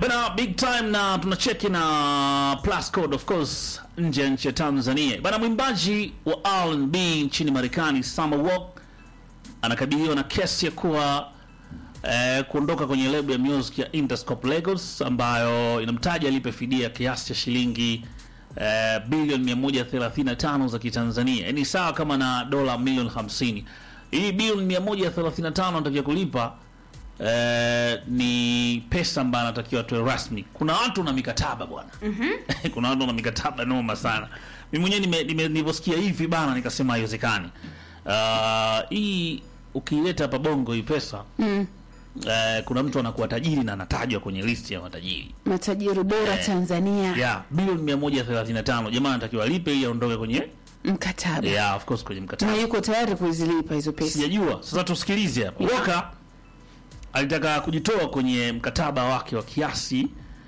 Bana big time na tunacheki na plus code of course nje ya nchi ya Tanzania. Bana mwimbaji wa R&B nchini Marekani Summer Walk anakabiliwa na kesi ya kuwa eh, kuondoka kwenye lebo ya music ya Interscope Lagos ambayo inamtaja alipe fidia kiasi cha shilingi eh, bilioni 135 za Kitanzania. Yaani sawa kama na dola milioni 50. Hii bilioni 135 anatakiwa kulipa eh, ni pesa ambayo anatakiwa atoe rasmi. Kuna watu na mikataba bwana. Kuna watu na mikataba noma sana. Mimi mwenyewe nime- nime- nilivyosikia hivi bana nikasema haiwezekani. Ah, hii ukiileta hapa bongo hii pesa Mm. eh, kuna mtu anakuwa tajiri na anatajwa kwenye listi ya matajiri Matajiri bora Eh, Tanzania yeah, bilioni 135 jamaa anatakiwa alipe ili aondoke kwenye mkataba yeah, of course kwenye mkataba na yuko tayari kuzilipa hizo pesa. sijajua sasa tusikilize hapa Yeah. Walker alitaka kujitoa kwenye mkataba wake wa kiasi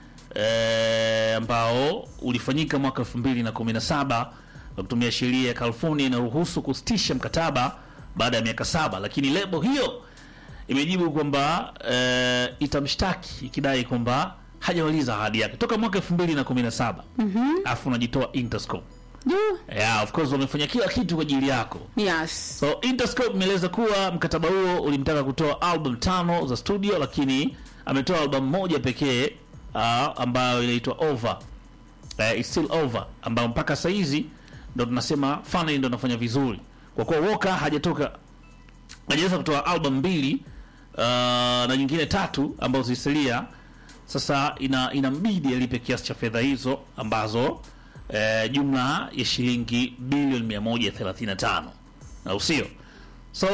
eh, ambao ulifanyika mwaka 2017 kwa kutumia sheria ya California inaruhusu kusitisha mkataba baada ya miaka saba, lakini lebo hiyo imejibu kwamba eh, itamshtaki ikidai kwamba hajamaliza ahadi yake toka mwaka 2017 alafu unajitoa Interscope. Juu. Yeah, of course wamefanya kila kitu kwa ajili yako. Yes. So Interscope imeeleza kuwa mkataba huo ulimtaka kutoa album tano za studio, lakini ametoa album moja pekee uh, ambayo inaitwa Over. Uh, it's still over ambayo mpaka saa hizi ndo tunasema finally ndo anafanya vizuri kwa kuwa Walker hajatoka hajaweza kutoa album mbili uh, na nyingine tatu ambazo zilisalia. Sasa ina inambidi alipe kiasi cha fedha hizo ambazo eh, jumla ya shilingi bilioni 135 au sio? So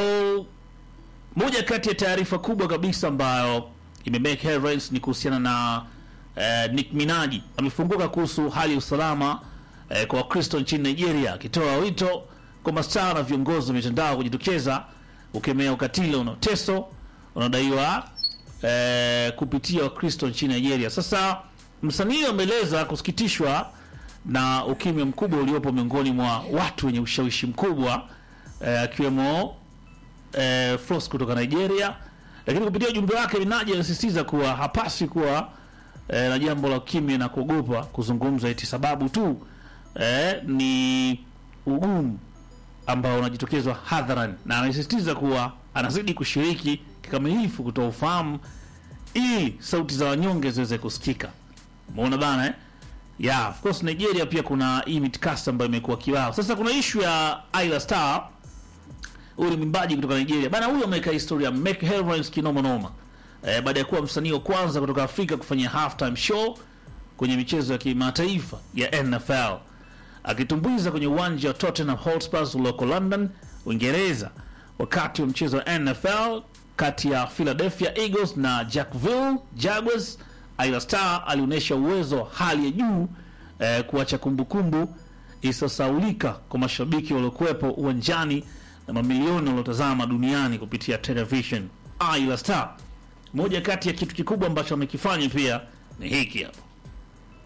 moja kati ya taarifa kubwa kabisa ambayo imemake headlines ni kuhusiana na eh, Nick Minaj amefunguka kuhusu hali ya usalama eh, kwa Wakristo nchini Nigeria, akitoa wito kwa mastaa na viongozi wa mitandao kujitokeza kukemea ukatili unaoteso unaodaiwa eh, kupitia Wakristo nchini Nigeria. Sasa msanii ameeleza kusikitishwa na ukimya mkubwa uliopo miongoni mwa watu wenye ushawishi mkubwa eh, akiwemo eh, Flos kutoka Nigeria, lakini kupitia ujumbe wake Minaj alisisitiza kuwa hapaswi kuwa eh, na jambo la ukimya na kuogopa kuzungumza eti sababu tu eh, ni ugumu ambao unajitokezwa hadharani, na anasisitiza kuwa anazidi kushiriki kikamilifu kutoa ufahamu ili sauti za wanyonge ziweze kusikika. Umeona bana eh? Yeah, of course Nigeria pia kuna hii mitikasi ambayo imekuwa kibao. Sasa kuna issue ya Ayra Star huyu ni mwimbaji kutoka Nigeria bana. Huyu ameweka historia make headlines kinoma noma eh, baada ya kuwa msanii wa kwanza kutoka Afrika kufanya halftime show kwenye michezo ya kimataifa ya NFL akitumbuiza kwenye uwanja wa Tottenham Hotspur ulioko London, Uingereza, wakati wa mchezo wa NFL kati ya Philadelphia Eagles na Jacksonville Jaguars. Ayra Star alionyesha uwezo wa hali ya juu eh, kuacha kumbukumbu isiyosaulika kwa mashabiki waliokuwepo uwanjani na mamilioni waliotazama duniani kupitia television. Ayra Star, moja kati ya kitu kikubwa ambacho amekifanya pia ni hiki hapa.